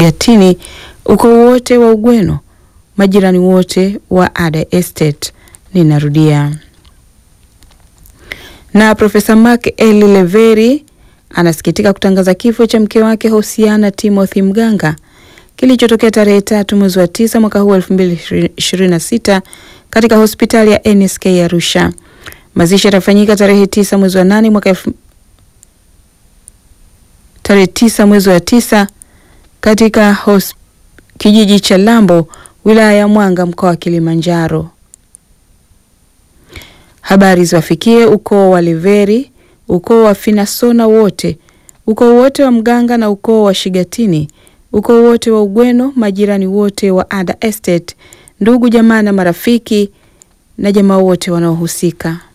Shigatini, ukoo wote wa Ugweno, majirani wote wa Ada Estate. Ninarudia. Na Profesa Mark Eli Leveri anasikitika kutangaza kifo cha mke wake Hosiana Timothy Mganga kilichotokea tarehe tatu mwezi wa tisa mwaka huu elfu mbili ishirini na sita katika hospitali ya NSK Arusha. Mazishi yatafanyika tarehe tisa mwezi wa nane mwaka elfu tarehe tisa mwezi wa tisa katika hos, kijiji cha Lambo wilaya ya Mwanga mkoa wa Kilimanjaro. Habari ziwafikie ukoo wa Leveri, ukoo wa Finasona wote, ukoo wote wa Mganga na ukoo wa Shigatini, ukoo wote wa Ugweno, majirani wote wa Ada Estate, ndugu jamaa na marafiki na jamaa wote wanaohusika.